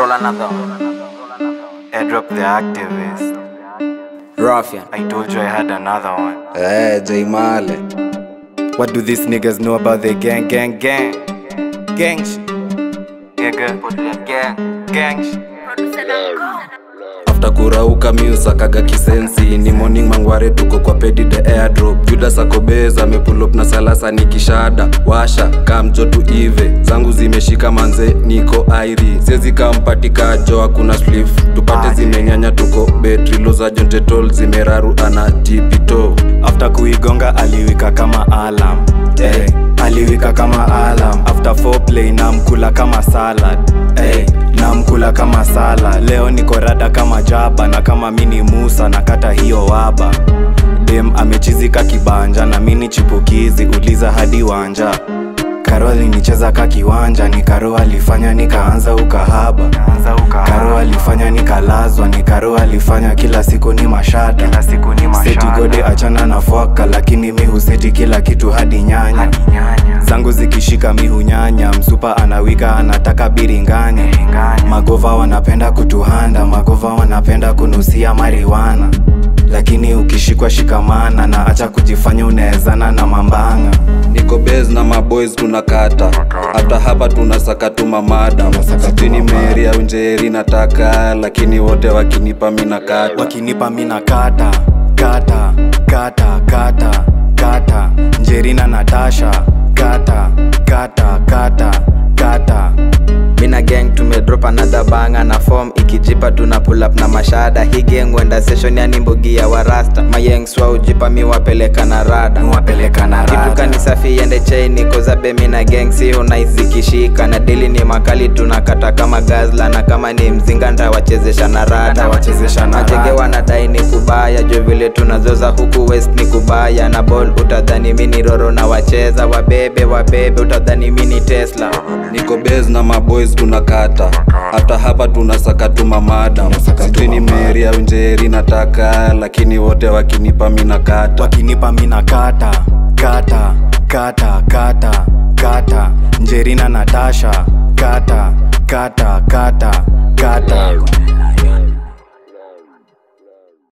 Roll another one. Airdrop the activist. Ruffian. I told you I had another one. Eh, J Male. What do these niggas know about the gang, gang, gang? Gang shit. Nigga. Put it gang. Gang shit. after kurauka miusakaga kisensi ni morning mangware tuko kwa pedi the airdrop judas akobez amepulop na salasa ni kishada washa kamjo tu ive zangu zimeshika manze niko airi siezi kampatika jo hakuna slif tupate zimenyanya tuko betri loza jontetol zimeraru ana tipito after kuigonga aliwika kama alam hey. aliwika kama alam after foreplay namkula kama salad hey. namkula kama sala leo niko rada kama jaba na kama mini musa nakata hiyo waba dem amechizika kibanja na mini chipukizi uliza hadi wanja karo alinicheza ka kiwanja ni karo alifanya nikaanza ukahaba karo alifanya nikalazwa ni karo alifanya kila siku ni mashada seti gode achana na fwaka lakini mi huseti kila kitu hadi nyanya zangu zikishika mi hunyanya msupa anawika anataka biringanya magova wanapenda kutuhanda magova wanapenda kunusia mariwana lakini ukishikwa shikamana na acha kujifanya unaezana na mambanga niko bes na maboys tunakata hata hapa tunasaka tu mamada sijui meri au njeri nataka lakini wote wakinipa minakata wakinipa mina kata kata kata kata kata njerina natasha kata kata kata kata Mina gang tumedrop another banga na form ikijipa tuna pull up na mashada hii gang wenda session yani mbogi ya warasta mayengs wa ujipa mi wapeleka na rada wapeleka na kitu rada kani safi yende chaini kozabe mina gang si unaizikishika na dili ni makali tunakata kama gazla na kama ni mzinga ndawachezesha na rada wachezesha na majenge rada. wanadai ni kubaya jo vile tunazoza huku west ni kubaya na ball utadhani mini roro na wacheza wabebe wabebe utadhani mini tesla niko bes na maboys tunakata hata hapa tunasaka tu mamada sijui ni meri au njeri nataka lakini wote wakinipa minakata wakinipa mina kata kata kata kata kata njerina natasha kata kata kata kata